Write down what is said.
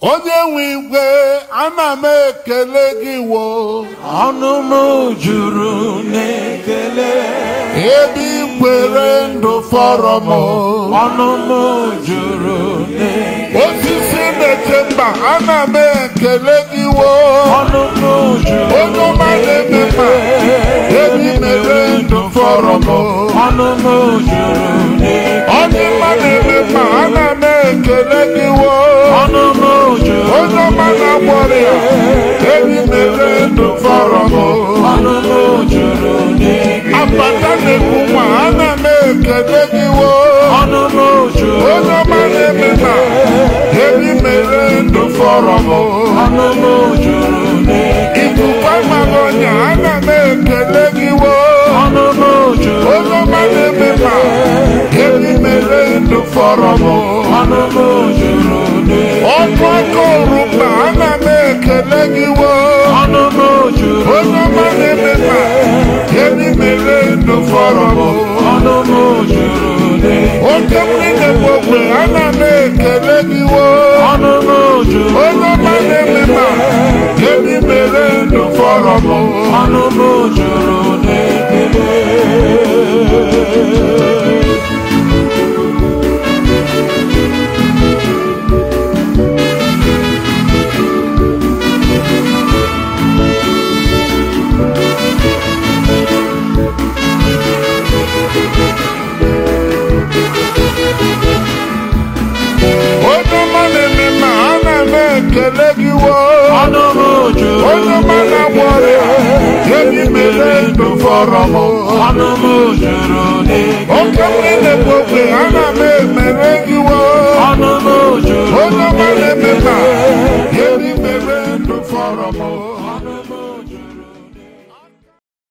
onye nwe igwe ana m ekele gị wo ọnụ m juru n'ekele ebe ikwere ndụ fọrọ m ọnụ m juru n'ekele osisi na-eche mba ana m ekele gị wo ọnụ m juru onye ọma na-eme mma ebe imere ndụ fọrọ m ọnụ m juru n'ekele onye ọma na-eme mma ana m ekele gị wo ọnụ m juru onye ọma na-agwọrọ ya ebe imere ndụ fọrọ m ọnụ m juru n'ekele apata na-ekwu nwa ana m ekele gị wo ọnụ m juru onye ọma na-eme mma ebe imere ndụ fọrọ m ọnụ m juru n'ekele ikuku amaghị ọnya ana m ekele gị wo ọnụ m juru onye ọma na-eme mma ebe imere ndụ fọrọ m ọnụ m juru n'ekele ọkụ aka orumba ana m ekele gị wo ọnụ m juru onye ọma na-eme mma ebe imere ndụ fọrọ m ọnụ m juru n'ekele oke mmiri na-egbu ogbe ana m ekele gị wo ọnụ m juru onye ọma na-eme mma ebe imere ndụ fọrọ m ọnụ m juru n'ekele onye ọma na-eme mma ana m ekele gị wo ọnụ m juru onye ọma na-agwọ ọrịa ebe imere ndụ fọrọ m ọnụ m juru n'ekele oke mmiri na-egbu ogbe ana m emere gị wo ọnụ m juru onye ọma na-eme mma ebe imere ndụ fọrọ m ọnụ m